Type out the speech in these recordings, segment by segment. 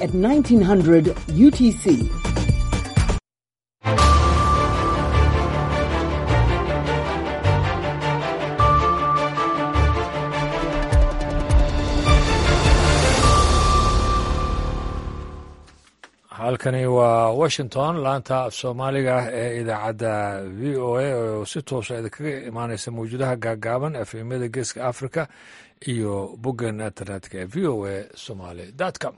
at 1900 UTC. halkani waa washington laanta af soomaaliga ee idaacadda v o a oo si toosa idinkaga imaaneysa mawjudaha gaagaaban efemyada geeska africa iyo boggan internetka ee v o a somaly com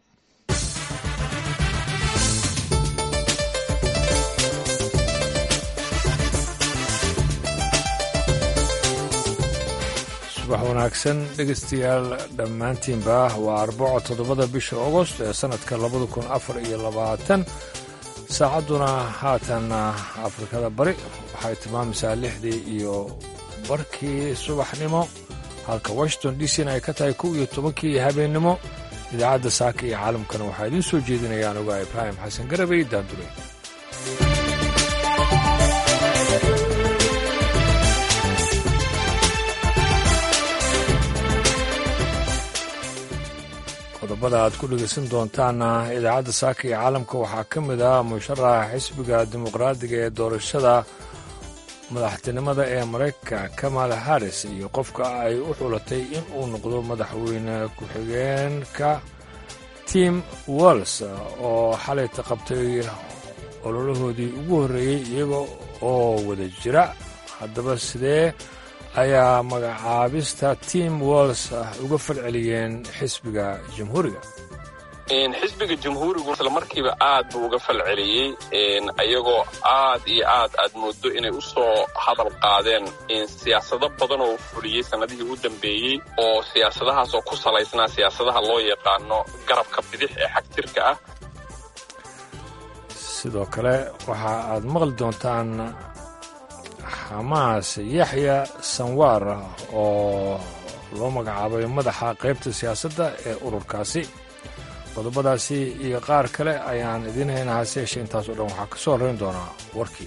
subax wanaagsan dhegeystayaal dhammaantiinba waa arbaco toddobada bisha agost ee sannadka labada kun afar iyo labaatan saacadduna haatan afrikada bari waxay tilmaamaysaa lixdii iyo barkii subaxnimo halka washington d c na ay ka tahay kow iyo tobankii habeennimo idaacadda saaka iyo caalamkana waxaa idiin soo jeedinayaan ogaa ibraahim xasan garabey daandure qodobada aad ku dhegeysan doontaana idaacadda saaka iyo caalamka waxaa ka mid ah musharaxa xisbiga dimuqraadiga ee doorashada madaxtinimada ee maraykanka kamala harris iyo qofka ay u xulatay in uu noqdo madaxweyne ku-xigeenka tim walls oo xalayta qabtay ololahoodii ugu horreeyey iyaga oo wada jira haddaba sidee ayaa magacaabista tim walls uga falceliyeen xisbiga jamhuuriga xisbiga jamhuurigu isla markiiba aad buu uga falceliyey ayagoo aad iyo aad aad moodo inay u soo hadal qaadeen siyaasado badan oo fuliyey sannadihii u dambeeyey oo siyaasadahaas oo ku salaysnaa siyaasadaha loo yaqaano garabka bidix ee xagtirka ah sidoo kale waxa aad maqli doontaan xamaas yaxya sanwaar oo loo magacaabay madaxa qaybta siyaasadda ee ururkaasi qodobadaasi iyo qaar kale ayaan idiin haynaa hase yeeshee intaasoo dhan waxaa ka soo horrayn doonaa warkii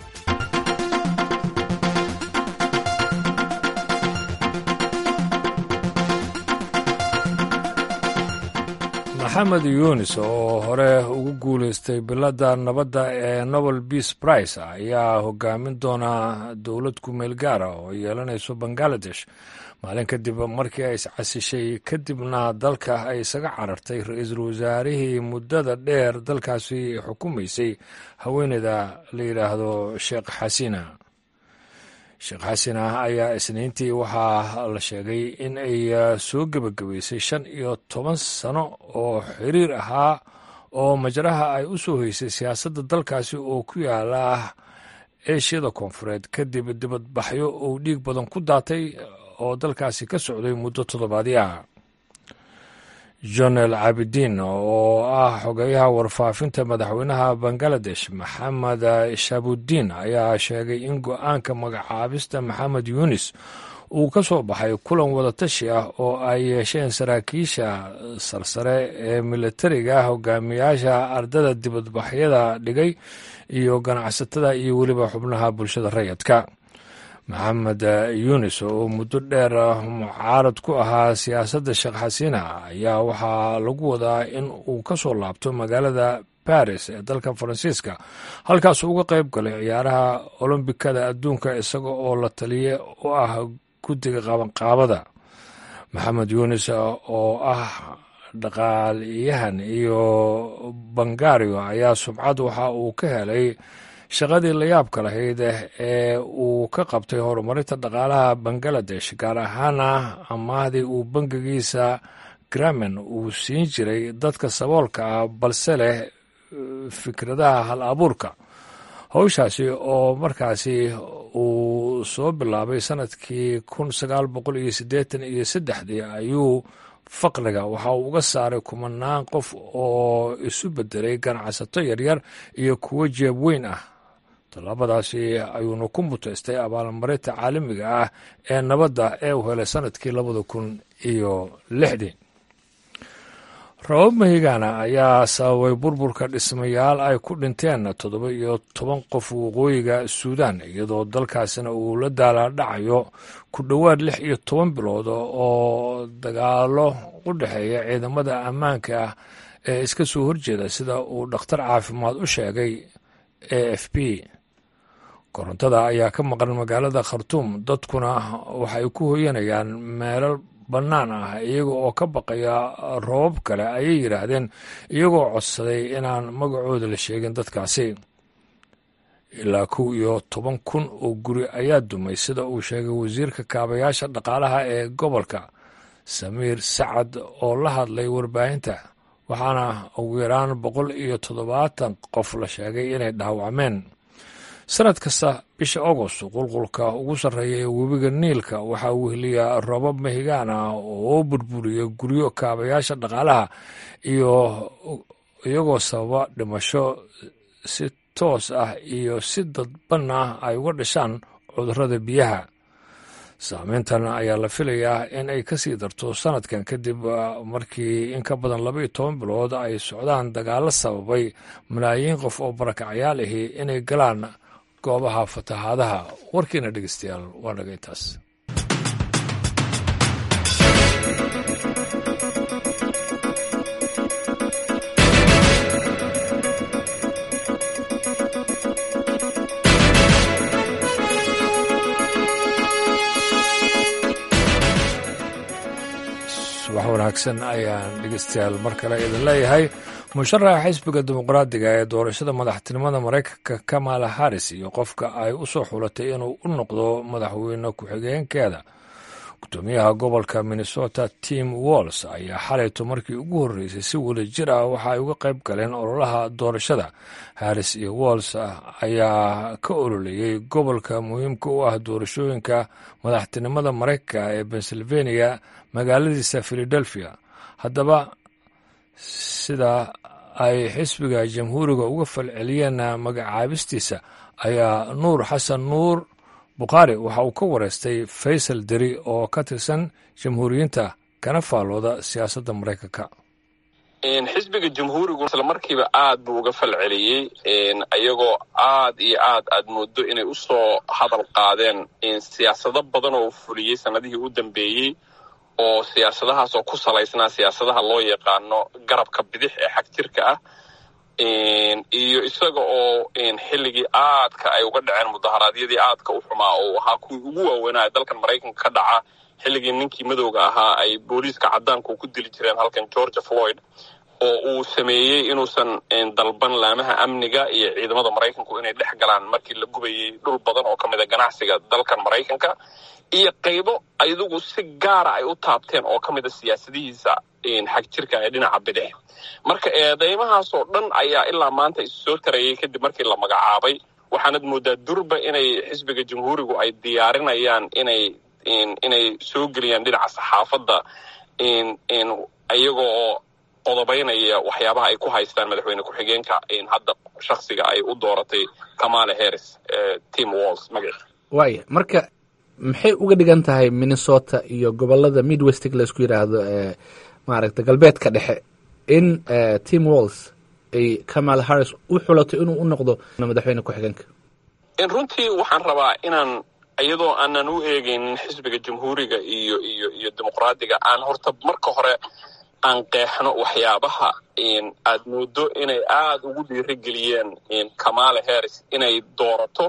maxamed yunis oo hore ugu guulaystay biladda nabadda ee nobel beas brice ayaa hogaamin doona dowlad ku-meel gaara oo yeelanayso bangaladesh maalin kadib markii ay iscasishay kadibna dalka ay isaga carartay ra-iisul wasaarihii muddada dheer dalkaasi xukumaysay haweeneyda la yidhaahdo sheekh xasina sheekh xasina ayaa isniintii waxaa la sheegay in ay soo gebagabaysay shan iyo toban sano oo xiriir ahaa oo majraha ay u soo haysay siyaasadda dalkaasi oo ku yaala eeshiyada koonfureed kadib dibadbaxyo uu dhiig badan ku daatay oo dalkaasi ka socday muddo toddobaadii ah jonel cabidiin oo ah xogeyaha warfaafinta madaxweynaha bangaladesh maxamed shabudiin ayaa sheegay in go-aanka magacaabista maxamed yunis uu ka soo baxay kulan wadatashi ah oo ay yeesheen saraakiisha sarsare ee militariga hogaamiyaasha ardada dibadbaxyada dhigay iyo ganacsatada iyo weliba xubnaha bulshada rayidka maxamed yunis oo muddo dheer mucaarad ku ahaa siyaasadda sheekh xasiina ayaa waxaa lagu wadaa in uu ka soo laabto magaalada baris ee dalka faransiiska halkaas uga qayb galay ciyaaraha olombikada adduunka isaga oo la taliye u ah guddiga qabanqaabada maxamed yunis oo ah dhaqaaliyahan iyo bangario ayaa subcad waxa uu ka helay shaqadii layaabka lahayd ee uu ka qabtay horumarinta dhaqaalaha bangaladesh gaar ahaana amaahdii uu bangigiisa gramen uu siin jiray dadka saboolka ah balse leh fikradaha hal abuurka howshaasi oo markaasi uu soo bilaabay sanadkii kun sagaal boqol iyo siddeetan iyo saddexdii ayuu faqriga waxa uu uga saaray kumanaan qof oo isu bedelay ganacsato yaryar iyo kuwo jeeb weyn ah tallaabadaasi ayuuna ku mutaystay abaalmarinta caalamiga ah ee nabadda ee uu helay sanadkii labada kun iyo lixdii rabab mahigana ayaa sababay burburka dhismayaal ay ku dhinteen toddoba iyo toban qof waqooyiga suudaan iyadoo dalkaasina uu la daalaadhacayo ku dhowaad lix iyo toban bilood oo dagaalo u dhexeeya ciidamada ammaanka ah ee iska soo horjeeda sida uu dhakhtar caafimaad u sheegay a f b korontada ayaa ka maqan magaalada khartuum dadkuna waxay ku hoyanayaan meelal bannaan ah iyaga oo ka baqaya roobab kale ayay yidhaahdeen iyagoo codsaday inaan magacooda la sheegin dadkaasi ilaa kow iyo toban kun oo guri ayaa dumay sida uu sheegay wasiirka kaabayaasha dhaqaalaha ee gobolka samiir sacad oo la hadlay warbaahinta waxaana ugu yaraan boqol iyo toddobaatan qof la sheegay inay dhaawacmeen sanad kasta bisha agost qulqulka ugu sarreeya ee webiga niilka waxaa weheliyaa roobab mahigaan ah oo burburiya guryo kaabayaasha dhaqaalaha iyo iyagoo sababa dhimasho si toos ah iyo si dadban ah ay uga dhashaan cudurrada biyaha saameyntan ayaa la filayaa in ay ka sii darto sanadkan kadib markii in ka badan laba iyo toban bilood ay socdaan dagaallo sababay malaayiin qof oo barakacyaal ahi inay galaan goobaha fatahaadaha warkiina dhegeystayaal waa naga intaas subax wanaagsan ayaan dhegeystayaal mar kale idin leeyahay musharaxa xisbiga dimuqraadiga ee doorashada madaxtinimada maraykanka kamala harris iyo qofka ay u soo xulatay inuu u noqdo madaxweyne ku-xigeenkeeda gudoomiyaha gobolka minnesota tim walls ayaa xalayto markii ugu horreysay si wada jir ah waxa ay uga qayb galeen ololaha doorashada harris iyo walls ayaa ka ololeeyey gobolka muhiimka u ah doorashooyinka madaxtinimada maraykanka ee pennsylvania magaaladiisa philadelphia haddaba sida ay xisbiga jamhuuriga uga falceliyeen magacaabistiisa ayaa nuur xasan nuur bukhaari waxa uu ka wareystay faysal deri oo ka tirsan jamhuuriyiinta kana faallooda siyaasadda maraykanka xisbiga jamhuurigu isla markiiba aad buu uga falceliyey ayagoo aad iyo aad aad moodo inay usoo hadal qaadeen siyaasado badan oo fuliyey sanadihii u dambeeyey oo siyaasadahaasoo ku salaysnaa siyaasadaha loo yaqaano garabka bidix ee xagjirka ah iyo isaga oo xilligii aadka ay uga dhaceen mudaharaadyadii aadka u xumaa oo ahaa kuwii ugu waaweynaa dalkan maraykanka ka dhaca xilligii ninkii madowga ahaa ay booliiska cadaanku ku dili jireen halkan georgia floyd oo uu sameeyey inuusan dalban laamaha amniga iyo ciidamada maraykanku inay dhex galaan markii la gubayey dhul badan oo ka mid a ganacsiga dalkan maraykanka iyo qaybo ayadugu si gaara ay u taabteen oo ka mid a siyaasadihiisa xagjirka ee dhinaca bidix marka eedeymahaasoo dhan ayaa ilaa maanta isu soo tarayay kadib markii la magacaabay waxaanad moodaa durba inay xisbiga jamhuurigu ay diyaarinayaan inay inay soo geliyaan dhinaca saxaafadda iyagoo oo qodobaynaya waxyaabaha ay ku haystaan madaxweyne ku-xigeenka hadda shaksiga ay u dooratay kamala harris tim walls magaci waaya marka maxay uga dhigan tahay minnesota iyo gobolada midwestig laisku yidhaahdo ee maaragta galbeedka dhexe in tim walls ay kamala harris u xulato inuu u noqdo madaxweyne ku-xigeenka runtii waxaan rabaa inaan iyadoo aanan u eegaynin xisbiga jamhuuriga iyo iyo iyo dimuqraadiga aan horta marka hore aan qeexno waxyaabaha aad moodo inay aada ugu dhiirigeliyeen kamala harris inay doorato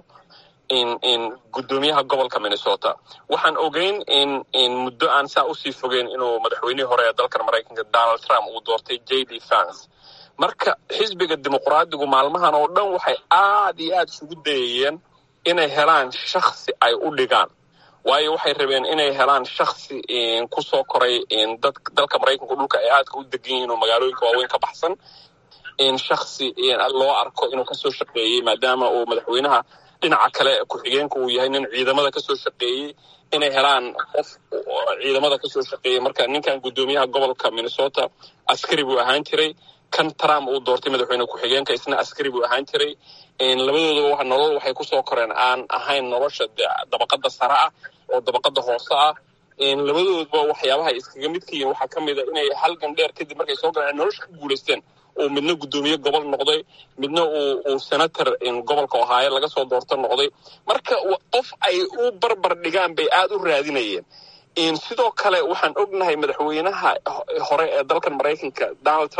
gudoomiyaha gobolka minnesota waxaan ogeyn in muddo aan saa usii fogeyn inuu madaxweynihii hore ee dalkan maraykanka donald trump uu doortay j d fans marka xisbiga dimuqraadigu maalmahan oo dhan waxay aad iyo aad isugu dayayeen inay helaan shaksi ay u dhigaan waayo waxay rabeen inay helaan shaksi kusoo koray dalka maraykanku dhulka ay aadka u degan yihiin oo magaalooyinka waaweyn ka baxsan shaksi loo arko inuu kasoo shaqeeyey maadaama uu madaxweynaha dhinaca kale ku-xigeenka uu yahay nin ciidamada kasoo shaqeeyey inay helaan qof ciidamada kasoo shaqeeyey marka ninkan gudoomiyaha gobolka minnesota askari buu ahaan jiray kan trump uu doortay madaxweyne ku-xigeenka isna askari buu ahaan jiray labadoodaba nolol waxay kusoo koreen aan ahayn nolosha dabaqada sare ah oo dabaqada hoose ah labadoodba waxyaabaha iskaga midka yihiin waxaa ka mid a inay halgan dheer kadib markay soo galeen nolosha ku guulaysteen uu midna guddoomiye gobol noqday midna uu senator gobolka ohaayo laga soo doorto noqday marka qof ay u barbar dhigaan bay aada u raadinayeen sidoo kale waxaan ognahay madaxweynaha hore ee dalkan maraykanka donald trump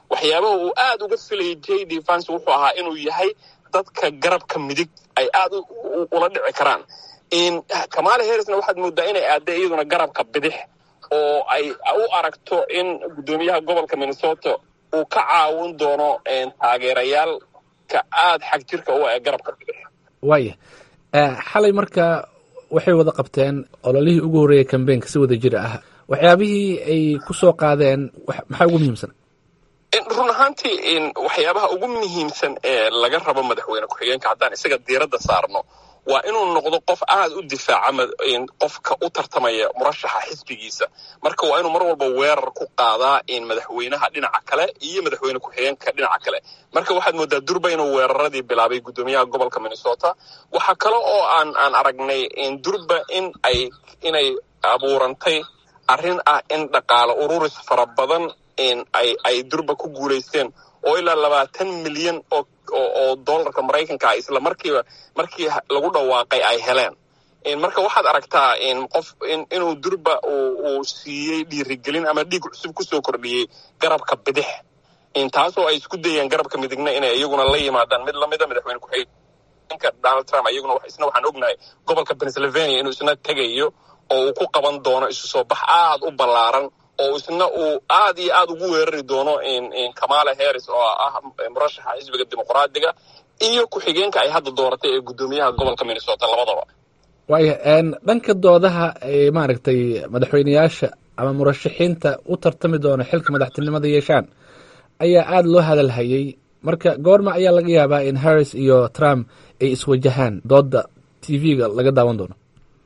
waxyaabaha uu aad uga filayay j d vance wuxuu ahaa inuu yahay dadka garabka midig ay aad ula dhici karaan kamala harrisna waxaad moodaa inay aadda iyaduna garabka bidix oo ay u aragto in guddoomiyaha gobolka minnesota uu ka caawin doono taageerayaalka aad xag jirka u ee garabka bidix waaya xalay marka waxay wada qabteen ololihii ugu horreeyay kambeynka si wada jir ah waxyaabihii ay ku soo qaadeen maxaa ugu muhiimsan run ahaantii waxyaabaha ugu muhiimsan ee laga rabo madaxweyne ku-xigeenka haddaan isaga diiradda saarno waa inuu noqdo qof aad u difaaca qofka u tartamaya murashaxa xisbigiisa marka waa inuu mar walba weerar ku qaadaa madaxweynaha dhinaca kale iyo madaxweyne ku-xigeenka dhinaca kale marka waxaad moodaa durba inuu weeraradii bilaabay guddoomiyaha gobolka minnesota waxaa kale oo aan aan aragnay durba in ay inay abuurantay arrin ah in dhaqaale ururis fara badan ay ay durba ku guulaysteen oo ilaa labaatan milyan oo oo dollarka maraykanka ah isla markiiba markii lagu dhawaaqay ay heleen marka waxaad aragtaa qof inuu durba uu siiyey dhiirigelin ama dhiig cusub kusoo kordhiyey garabka bidix taasoo ay isku dayeen garabka midigna inay iyaguna la yimaadaan mid lamida madaxweyne ku-xigeenka donald trump iyaguna isna waxaan ognahay gobolka pennsylvania inuu isna tegayo oo uu ku qaban doono isu soo bax aad u ballaaran oo isna uu aad iyo aad ugu weerari doono kamala harris oo ah murashaxa xisbiga dimuqraadiga iyo ku-xigeenka ay hadda dooratay ee guddoomiyaha gobolka minnesota labadaba waaya dhanka doodaha ay maaragtay madaxweyneyaasha ama murashaxiinta u tartami doona xilka madaxtinimada yeeshaan ayaa aada loo hadalhayay marka goorma ayaa laga yaabaa in harris iyo trump ay iswajahaan dooda t v-ga laga daawan doono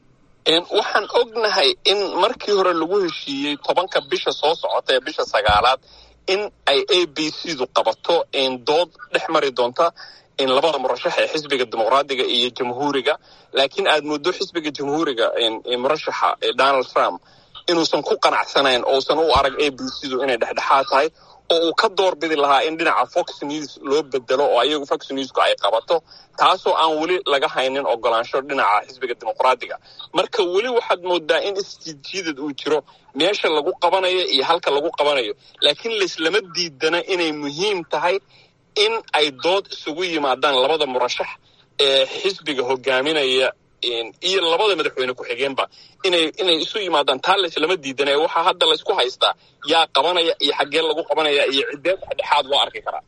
waxaan ognahay in markii hore lagu heshiiyey tobanka bisha soo socota ee bisha sagaalaad in ay a b c du qabato dood dhex mari doonta labada murashax ee xisbiga dimuqraadiga iyo jamhuuriga laakiin aad muddo xisbiga jamhuuriga murashaxa donald trump inuusan ku qanacsanayn ousan u arag a b c du inay dhexdhexaad tahay oo uu ka doorbidi lahaa in dhinaca fox news loo bedelo oo ayagu fox newsku ay qabato taasoo aan weli laga haynin ogolaansho dhinaca xisbiga dimuqraadiga marka weli waxaad moodaa in isjiidjiidad uu jiro meesha lagu qabanayo iyo halka lagu qabanayo laakiin laislama diidana inay muhiim tahay in ay dood isugu yimaadaan labada murashax ee xisbiga hogaaminaya iyo labada madaxweyne ku-xigeenba inay inay isu yimaadaan taa laislama diidana waxaa hadda laysku haystaa yaa qabanaya iyo xaggee lagu qabanaya iyo ciddee dhexdhexaad loo arki karaa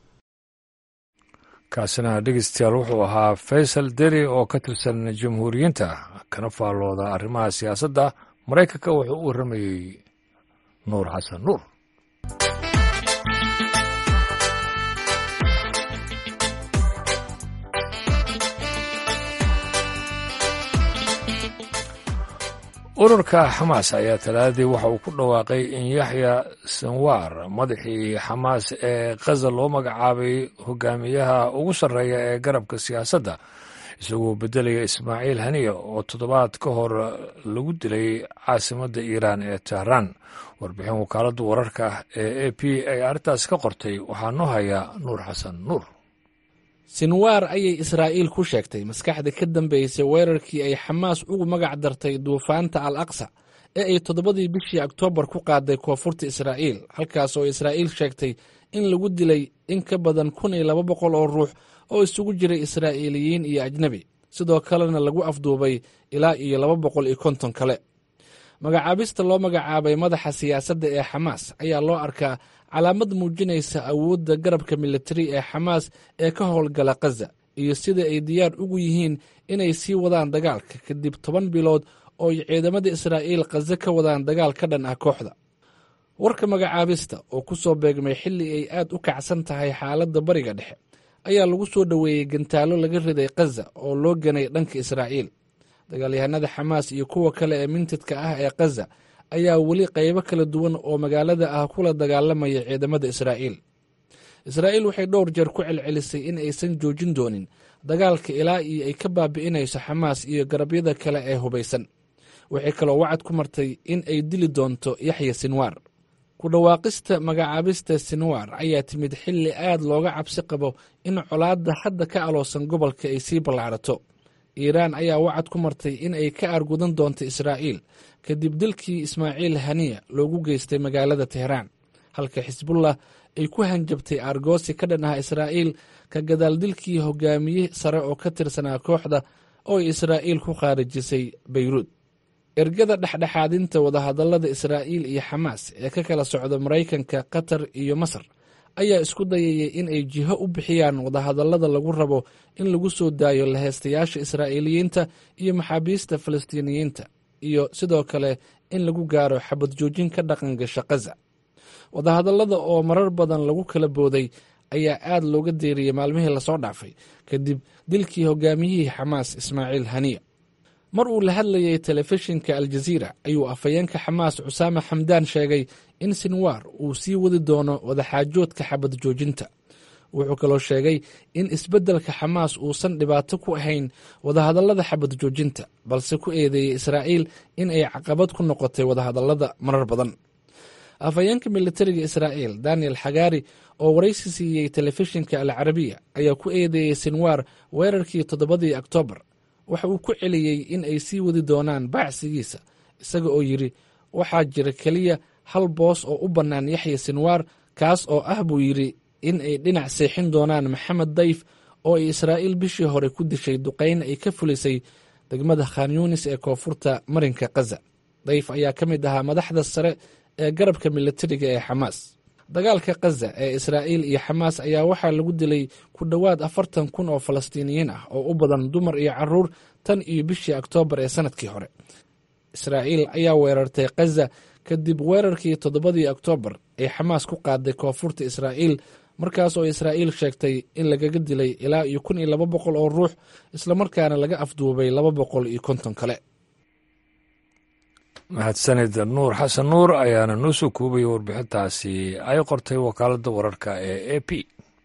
kaasina dhegeystayaal wuxuu ahaa faysal deri oo ka tirsan jamhuuriyiinta kana faallooda arrimaha siyaasadda maraykanka wuxuu u warramayey nuur xasan nuur ururka xamaas ayaa talaadadii waxa uu ku dhawaaqay in yaxya sanwaar madaxii xamaas ee khaza loo magacaabay hogaamiyaha ugu sarreeya ee garabka siyaasadda isagoo beddelaya ismaaciil haniya oo toddobaad ka hor lagu dilay caasimadda iiraan ee tehraan warbixin wakaaladda wararka ee a p ay arrintaas ka qortay waxaa noo haya nuur xasan nuur sinwaar ayay israa'iil ku sheegtay maskaxda ka dambeysay weerarkii ay xamaas ugu magac dartay duufaanta al aqsa ee ay toddobadii bishii oktoobar ku qaaday koonfurta israa'iil halkaas oo israa'iil sheegtay in lagu dilay in ka badan kun iyo laba boqol oo ruux oo isugu jiray israa'iiliyiin iyo ajnebi sidoo kalena lagu afduubay ilaa iyo laba boqol iyo konton kale magacaabista loo magacaabay madaxa siyaasadda ee xamaas ayaa loo arkaa calaamad muujinaysa awoodda garabka militari ee xamaas ee ka howlgala khaza iyo sida ay diyaar ugu yihiin inay sii wadaan dagaalka kadib toban bilood oo ay ciidamada israa'iil khaza ka wadaan dagaal ka dhan ah kooxda warka magacaabista oo ku soo beegmay xilli ay aad u kacsan tahay xaaladda bariga dhexe ayaa lagu soo dhoweeyey gantaallo laga riday khaza oo loo ganay dhanka israa'iil dagaalyahanada xamaas iyo kuwa kale ee mintidka ah ee khaza ayaa weli qaybo kala duwan oo magaalada ah kula dagaalamaya ciidamada israa'iil israa'iil waxay dhowr jeer ku celcelisay in aysan joojin doonin dagaalka ilaa iyo ay ka baabi'inayso xamaas iyo garabyada kale ee hubaysan waxay kaloo wacad ku martay in ay dili doonto yaxya sinwaar ku dhawaaqista magacaabista sinwaar ayaa timid xilli aad looga cabsi qabo in colaadda hadda ka aloosan gobolka ay sii ballaarato iiraan ayaa wacad ku martay in ay ka argudan doonto israa'iil kadib dilkii ismaaciil haniya loogu geystay magaalada tehraan halka xisbullah ay ku hanjabtay aargoosi ka dhan ah israa'iil ka gadaal dilkii hogaamiye sare oo ka tirsanaa kooxda oo ay israa'iil ku khaarijisay beyruud ergada dhexdhexaadinta wadahadallada israa'iil iyo xamaas ee ka kala socda maraykanka qatar iyo masar ayaa isku dayayay in ay jiho u bixiyaan wadahadallada lagu rabo in lagu soo daayo laheystayaasha israa'iiliyiinta iyo maxaabiista falastiiniyiinta iyo sidoo kale in lagu gaaro xabad joojin ka dhaqan gasha kaza wadahadallada oo marar badan lagu kala booday ayaa aad looga deeriyey maalmihii lasoo dhaafay kadib dilkii hogaamiyihii xamaas ismaaciil haniya mar uu la hadlayay telefishinka aljaziira ayuu afhayeenka xamaas cusaame xamdaan sheegay in sinwaar uu sii wadi doono wadaxaajoodka xabad joojinta wuxuu kaloo sheegay in isbeddelka xamaas uusan dhibaato ku ahayn wadahadallada xabad joojinta balse ku eedeeyey israa'iil in ay caqabad ku noqotay wadahadallada marar badan afhayeenka militariga israa'iil daniel xagaari oo waraysi siiyey telefishinka alcarabiya ayaa ku eedeeyey sinwaar weerarkii toddobadii oktoobar waxa uu ku celiyey in ay sii wadi doonaan baacsigiisa isaga oo yidhi waxaa jira keliya hal boos oo u bannaan yaxya sinwaar kaas oo ah buu yidhi in ay dhinac seexin doonaan maxamed dayf oo ay israa'iil bishii hore ku dishay duqayn ay ka fulisay degmada khan yunis ee koonfurta marinka kaza dayf ayaa ka mid ahaa madaxda sare ee garabka militariga ee xamaas dagaalka kaza ee israa'iil iyo xamaas ayaa waxaa lagu dilay ku dhowaad afartan kun oo falastiiniyiin ah oo u badan dumar iyo caruur tan iyo bishii oktoobar ee sanadkii hore israa'iil ayaa weerartay kaza kadib weerarkii toddobadii oktoobar ee xamaas ku qaaday koonfurta israa'iil markaas oo israa'iil sheegtay in lagaga dilay ilaa iyo kun iyo laba boqol oo ruux islamarkaana laga afduubay laba boqol iyo konton kale mahadsanid nuur xasan nuur ayaana noo soo koobaya warbixintaasi ay qortay wakaaladda wararka ee a p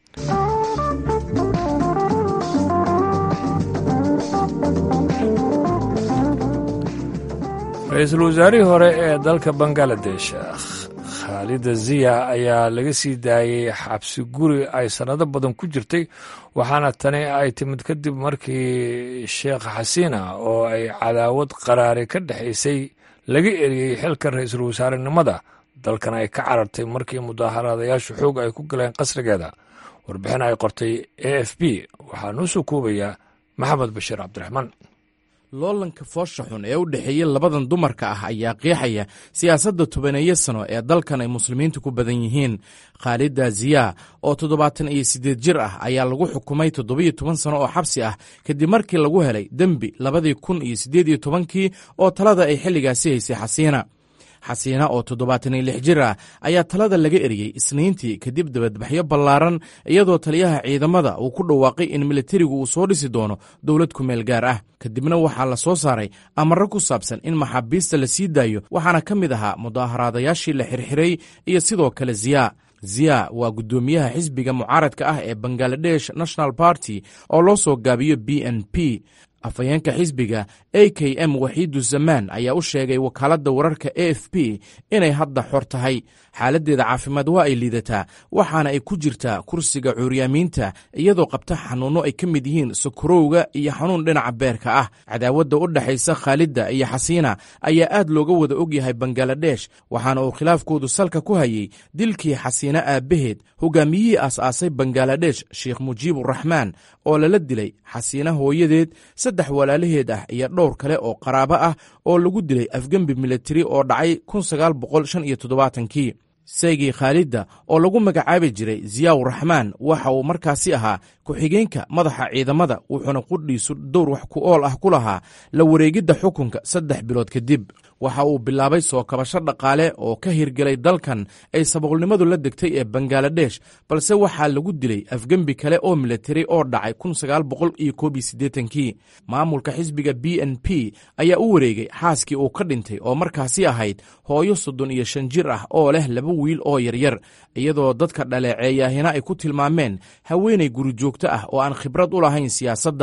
ra-iisul wasaarihii hore ee dalka bangaladesh khaalida ziya ayaa laga sii daayey xabsi guri ay sannado badan ku jirtay waxaana tani ay timid kadib markii sheekh xasiina oo ay cadaawad qaraari ka dhexaysay laga eriyey xilka ra-iisul wasaarenimada dalkan ay ka carartay markii mudaaharaadayaashu xoog ay ku galeen qasrigeeda warbixin ay qortay a f b waxaa noo soo koobayaa maxamed bashiir cabdiraxmaan loolanka foosha xun ee u dhexeeya labadan dumarka ah ayaa qiixaya siyaasadda tobaneeyo sano ee dalkan ay muslimiintu ku badan yihiin khaalida ziya oo toddobaatan iyo siddeed jir ah ayaa lagu xukumay toddobiyo toban sano oo xabsi ah kadib markii lagu helay dembi labadii kun iyo siddeed iyo tobankii oo talada ay xilligaasi haysay xasiina xasiina oo toddobaatan iyo lix jir ah ayaa talada laga eriyey isniintii kadib dabadbaxyo ballaaran iyadoo taliyaha ciidamada uu ku dhawaaqay in militarigu uu soo dhisi doono dowlad kumeel gaar ah kadibna waxaa la soo saaray amarro ku saabsan in maxaabiista la sii daayo waxaana ka mid ahaa mudaaharaadayaashii la xirxiray iyo sidoo kale ziya ziya waa guddoomiyaha xisbiga mucaaradka ah ee bangaladesh national party oo loo soo gaabiyo b n p afhayeenka xisbiga a k m waxiidu zamaan ayaa u sheegay wakaaladda wararka a f p inay hadda xor tahay xaaladdeeda caafimaad waa ay liidataa waxaana ay ku jirtaa kursiga cuuryaamiinta iyadoo qabta xanuunno ay ka mid yihiin sokorowga iyo xanuun dhinaca beerka ah cadaawadda u dhexaysa khaalidda iyo xasiina ayaa aad looga wada ogyahay bangaladesh waxaana uu khilaafkoodu salka ku hayey dilkii xasiina aabbaheed hogaamiyihii aas-aasay bangaladesh sheekh mujiiburaxmaan oo lala dilay xasiina hooyadeed saddex walaalaheed ah iyo dhowr kale oo qaraabo ah oo lagu dilay afgembi militari oo dhacay kii saygii khaalidda oo lagu magacaabi jiray ziyaw raxmaan waxa uu markaasi ahaa ku-xigeenka madaxa ciidamada wuxuuna qudhiisu dowr wax ku ool ah ku lahaa la wareegidda xukunka saddex bilood kadib waxa uu bilaabay soo kabasho dhaqaale oo ka hirgelay dalkan ay saboqolnimadu la degtay ee bangaladesh balse waxaa lagu dilay afgembi kale oo militari oo dhacay kii maamulka xisbiga b n p ayaa u wareegay xaaskii uu ka dhintay oo markaasi ahayd hooyo soddon iyo shan jir ah oo leh laba wiil oo yaryar iyadoo dadka dhaleeceeyaahina ay ku tilmaameen haweenay guri joogto ah oo aan khibrad u lahayn siyaasadda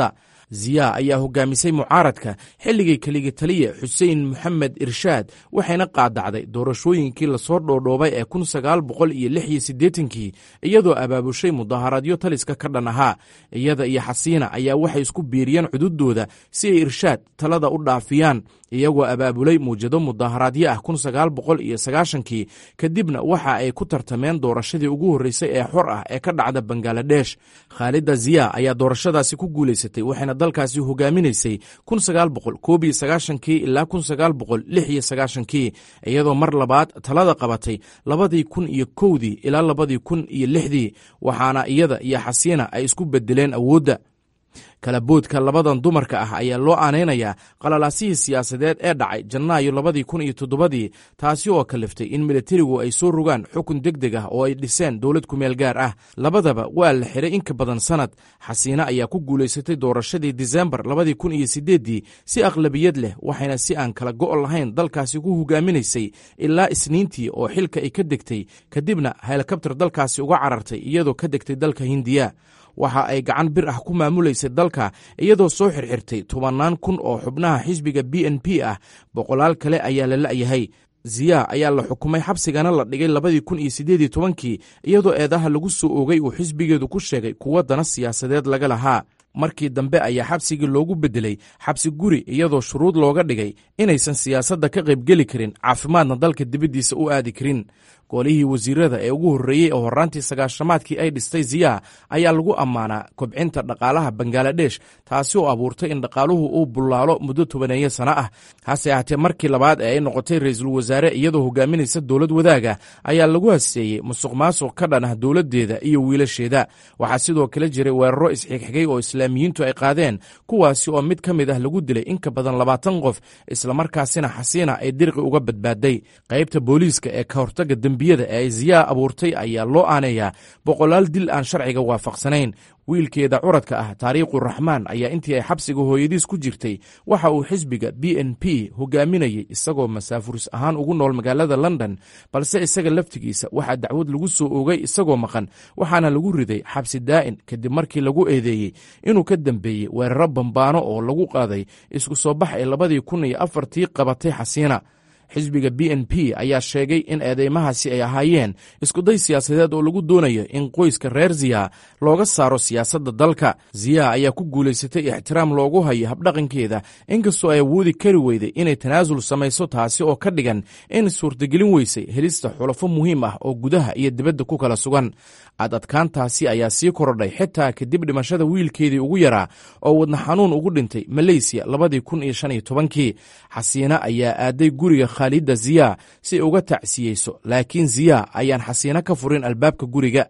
ziya ayaa hogaamisay mucaaradka xilligii keligi taliya xuseen moxamed irshaad waxayna qaadacday doorashooyinkii lasoo dhoodhoobay ee kun sagaal boqol iyo lix iyo siddeetankii iyadoo abaabushay mudaharaadyo taliska ka dhan ahaa iyada iyo xasiina ayaa waxay isku biiriyeen cududooda si ay irshaad talada u dhaafiyaan iyagoo abaabulay muwjado mudaharaadyo ah kun sagaal boqol iyo sagaashankii kadibna waxa ay ku tartameen doorashadii ugu horreysay ee xor ah ee ka dhacda bangaladesh khaalida ziya ayaa doorashadaasi ku guulaysatay waxayna dalkaasi hogaaminaysay kun sagaal boqol koob iyo sagaashankii ilaa kun sagaal boqol lix iyo sagaashankii iyadoo mar labaad talada qabatay labadii kun iyo kowdii ilaa labadii kun iyo lixdii waxaana iyada iyo xasiina ay isku bedeleen awoodda kalaboodka labadan dumarka ah ayaa loo aanaynayaa qalalaasihii siyaasadeed ee dhacay janaayo labadii kun iyo toddobadii taasi oo kaliftay in militarigu ay soo rogaan xukun deg deg ah oo ay dhiseen dowlad kumeel gaar ah labadaba waa la xiray in ka badan sanad xasiine ayaa ku guulaysatay doorashadii disembar labadii kun iyo sideeddii si aqlabiyad leh waxayna si aan kala go' lahayn dalkaasi ku hogaaminaysay ilaa isniintii oo xilka ay ka degtay kadibna helikabtar dalkaasi uga carartay iyadoo ka degtay dalka hindiya waxa ay gacan bir ah ku maamulaysay dalka iyadoo soo xirxirtay tobannaan kun oo xubnaha xisbiga b n p ah boqolaal kale ayaa la la'yahay ziya ayaa la xukumay xabsigana la dhigay labadii kun iyo siddeedii tobankii iyadoo eedaha lagu soo oogay uu xisbigeedu ku sheegay kuwa dana siyaasadeed laga lahaa markii dambe ayaa xabsigii loogu beddelay xabsi guri iyadoo shuruud looga dhigay inaysan siyaasadda ka qaybgeli karin caafimaadna dalka dibaddiisa u aadi karin golihii wasiirada ee ugu horreeyey oo horraantii sagaashamaadkii ay dhistay ziya ayaa lagu ammaanaa kobcinta dhaqaalaha bangaladesh taasi oo abuurtay in dhaqaaluhu uu bullaalo muddo tobaneeyo sano ah hase ahaatee markii labaad ee ay noqotay ra-iisul wasaare iyadoo hogaaminaysa dowlad wadaaga ayaa lagu haseeyey musuq maasuq ka dhan ah dowladdeeda iyo wiilasheeda waxaa sidoo kale jiray weeraro isxigxigay oo islaamiyiintu ay qaadeen kuwaasi oo mid ka mid ah lagu dilay in ka badan labaatan qof islamarkaasina xasiina ay dirqi uga badbaaday qaybta booliiska ee ka hortaga dembiyada ee ay ziyaa abuurtay ayaa loo aaneeyaa boqolaal dil aan sharciga waafaqsanayn wiilkeeda curadka ah taariikhu raxmaan ayaa intii ay xabsiga hooyadiis ku jirtay waxa uu xisbiga b n p hogaaminayay isagoo masaafuris ahaan ugu nool magaalada london balse isaga laftigiisa waxaa dacwad lagu soo oogay isagoo maqan waxaana lagu riday xabsi daa'in kadib markii lagu eedeeyey inuu ka dambeeyey weeraro bambaano oo lagu qaaday isku soo bax ee labadii kun iyo afartii qabatay xasiina xisbiga b n p ayaa sheegay in eedeymahaasi ay ahaayeen iskuday siyaasadeed oo lagu doonayo in qoyska reer ziya looga saaro siyaasadda dalka ziya ayaa ku guulaysatay ixtiraam loogu hayo habdhaqankeeda inkastoo ay awoodi kari weyday inay tanaasul samayso taasi oo ka dhigan in suurtagelin weysay helista xulafo muhiim ah oo gudaha iyo dibadda ku kala sugan ad adkaantaasi ayaa sii korodhay xitaa kadib dhimashada wiilkeedii ugu yaraa oo wadna xanuun ugu dhintay maleysiya labadii kun iyo shan iyo tobankii xasiina ayaa aaday guriga khaalida ziya si ay uga tacsiyeyso laakiin ziya ayaan xasiino ka furin albaabka guriga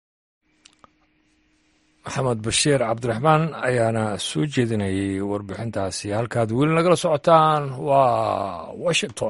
maxamed bashiir cabdiraxmaan ayaana soo jeedinayay warbixintaasi halkaad weli nagala socotaan waa washington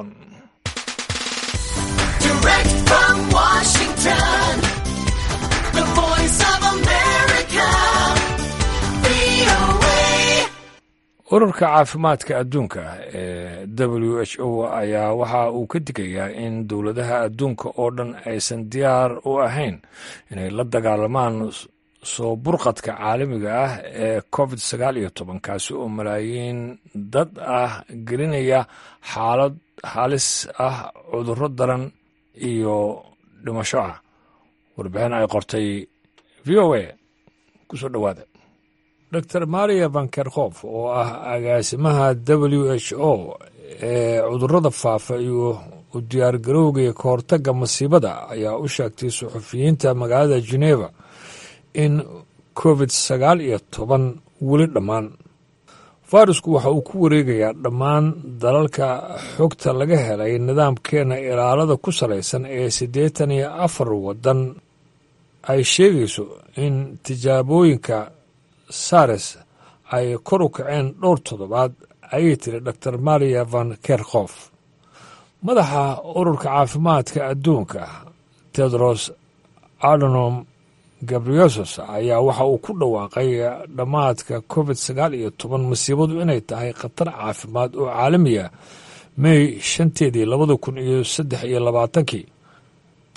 ururka caafimaadka adduunka ee w h o ayaa waxa uu ka digayaa in dowladaha adduunka oo dhan aysan diyaar u ahayn inay la dagaalamaan soo burqadka caalamiga ah ee covid sagaal iyo toban kaasi oo malaayiin dad ah gelinaya xaalad halis ah cudurro daran iyo dhimasho ah warbixin ay qortay v o a kusoo dhowaada dor maria vankerkhof oo ah agaasimaha w h o ee cudurrada faafa iyo u diyaargarowga ka hortagga masiibada ayaa u sheegtay suxufiyiinta magaalada geneva in covid sagaal iyo toban weli dhammaan fayrasku waxa uu ku wareegayaa dhammaan dalalka xogta laga helay nidaamkeena ilaalada ku salaysan ee siddeetan iyo afar waddan ay sheegayso in tijaabooyinka sares ay kor u kaceen dhowr toddobaad ayay tiri dor maria van kerkhof madaxa ururka caafimaadka adduunka tedros adonom gabriosos ayaa waxa uu ku dhawaaqay dhammaadka covid sagaal iyo toban masiibadu inay tahay khatar caafimaad oo caalamiya may shanteedii labada kun iyo saddex iyo labaatankii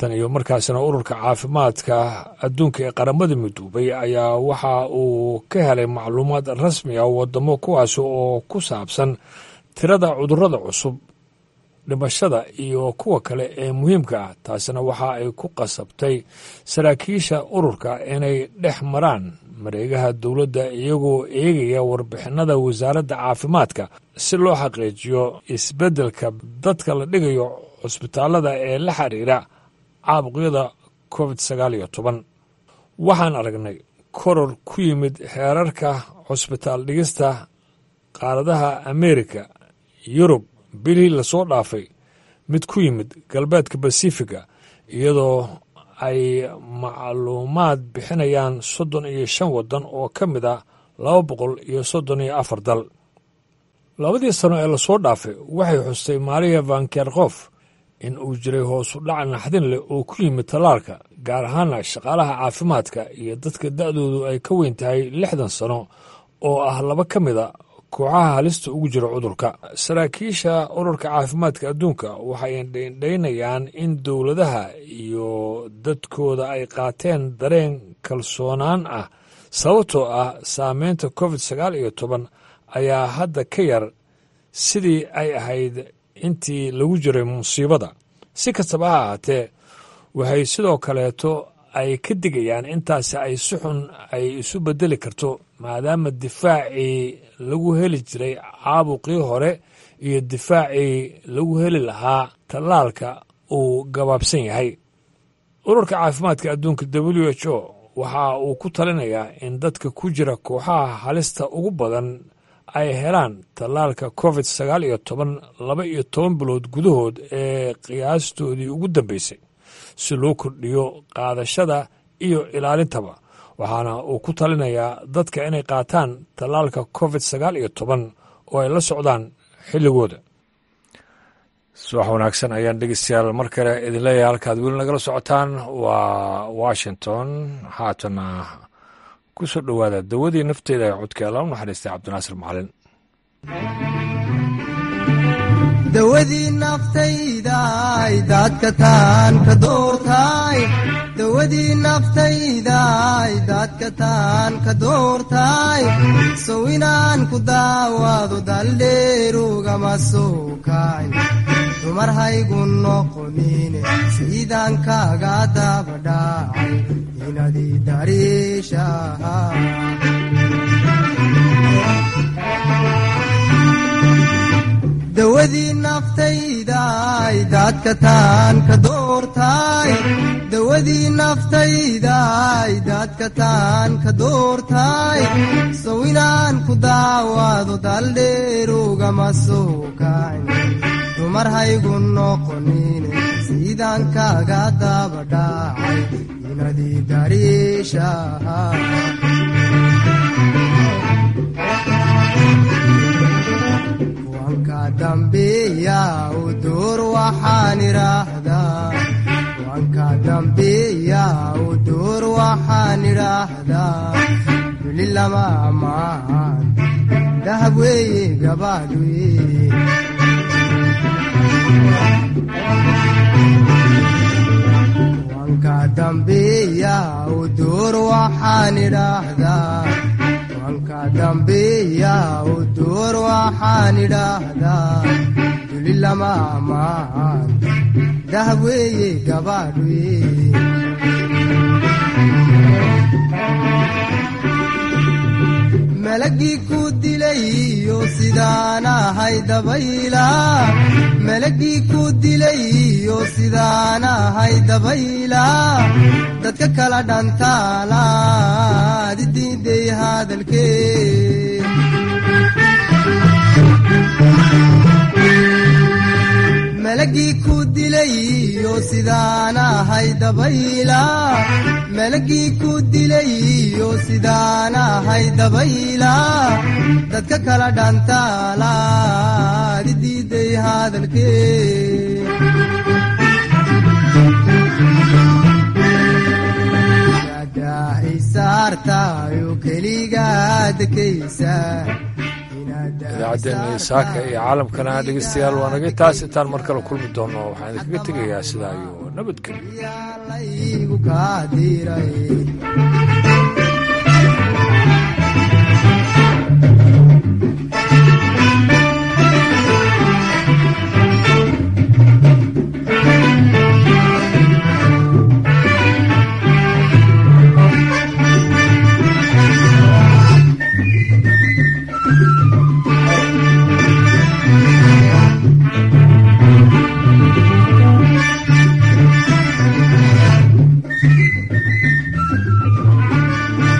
tan iyo markaasina ururka caafimaadka adduunka ee qaramada midoobay ayaa waxa uu ka helay macluumaad rasmi ah wadamo kuwaas oo ku saabsan tirada cudurrada cusub dhimashada iyo kuwa kale ee muhiimka ah taasina waxa ay ku qasabtay saraakiisha ururka inay dhex maraan mareegaha dowladda iyagoo eegaya warbixinada wasaaradda caafimaadka si loo xaqiijiyo isbeddelka dadka la dhigayo cusbitaallada ee la xiriira caabuqyada covid sagaal iyo toban waxaan aragnay koror ku yimid heerarka cusbitaal dhigista qaaradaha ameerika yurub bilihii lasoo dhaafay mid ku yimid galbeedka basifiga iyadoo ay macluumaad bixinayaan soddon iyo shan waddan oo ka mid a laba boqol iyo soddon iyo afar dal labadii sano ee lasoo dhaafay waxay xustay maria vankerkof in uu jiray hoosu dhac naxdin leh oo ku yimid tallaalka gaar ahaana shaqaalaha caafimaadka iyo dadka da'doodu ay ka weyn tahay lixdan sano oo ah laba ka mid a kooxaha halista ugu jira cudurka saraakiisha ururka caafimaadka adduunka waxay indhaynayaan in dowladaha iyo dadkooda ay qaateen dareen kalsoonaan ah sababtoo ah saameynta covid sagaal iyo toban ayaa hadda ka yar sidii ay ahayd intii lagu jiray musiibada si kastaba ha ahaatee waxay sidoo kaleeto ay ka digayaan intaasi ay si xun ay isu bedeli karto maadaama difaacii lagu heli jiray caabuqii hore iyo difaacii lagu heli lahaa tallaalka uu gabaabsan yahay ururka caafimaadka adduunka w h o waxa uu ku talinayaa in dadka ku jira kooxaha halista ugu badan ay helaan tallaalka covid sagaal iyo toban laba iyo toban bilood gudahood ee qiyaastoodii ugu dambeysay si loo kordhiyo qaadashada iyo ilaalintaba waxaana uu ku talinayaa dadka inay qaataan tallaalka covid sagaal iyo toban oo ay la socdaan xilligooda subax wanaagsan ayaan dhegeystayaal mar kale idin leeyahay halkaad weli nagala socotaan waa washington haatana ku soo dhowaada dawadii nafteeda ee codkeela u naxariistay cabdinaasir macalin dawadii naftaydaay daadka taan ka doortaay dawadii naftaydaay daadka taan ka doortaay sow inaan ku daawaado daldheerugama soo kaay dumar haygu noqonine siidaan kaaga dabadhaacay inadii dariishaha dawadii naftaydaay daadka taan ka doortaay dawadii naftaydaay daadka taan ka doortaay sow inaan ku daawaado daldheerugama soo kayn dumar haygu noqonine siidaan kaaga dabadhaacay inadii dariishaha dambiya u duur waxaan idhaahdaa wanka dambiya u duur waxaan idhaahdaa weli lama ammaan dahab weeye gabaadh weye wanka dambiya u duur waxaan idhaahdaa wanka dambiya u duur waxaan idhaahdaa duli lama ammaan dahab weeye gabaadh weye malagii ku dilayo sidaan ahay dabayla malagii ku dilayo sidaan ahay dabayla dadka kala dhantaalaad diiday hadalkee malagii ku dilayo sidaan ahay dabayla malagii ku dilayo sidaan ahay dabayla dadka kala dhantaalaad diiday hadalkee isaartayo keligaa dekaysa idaacaddeenna saaka iyo caalamkana dhegeystayaal waa naga taas intaan mar kale kulmi doonno waxaan idinkaga tegayaa sidaa iyo nabadgelyo yaa laygu kaa diray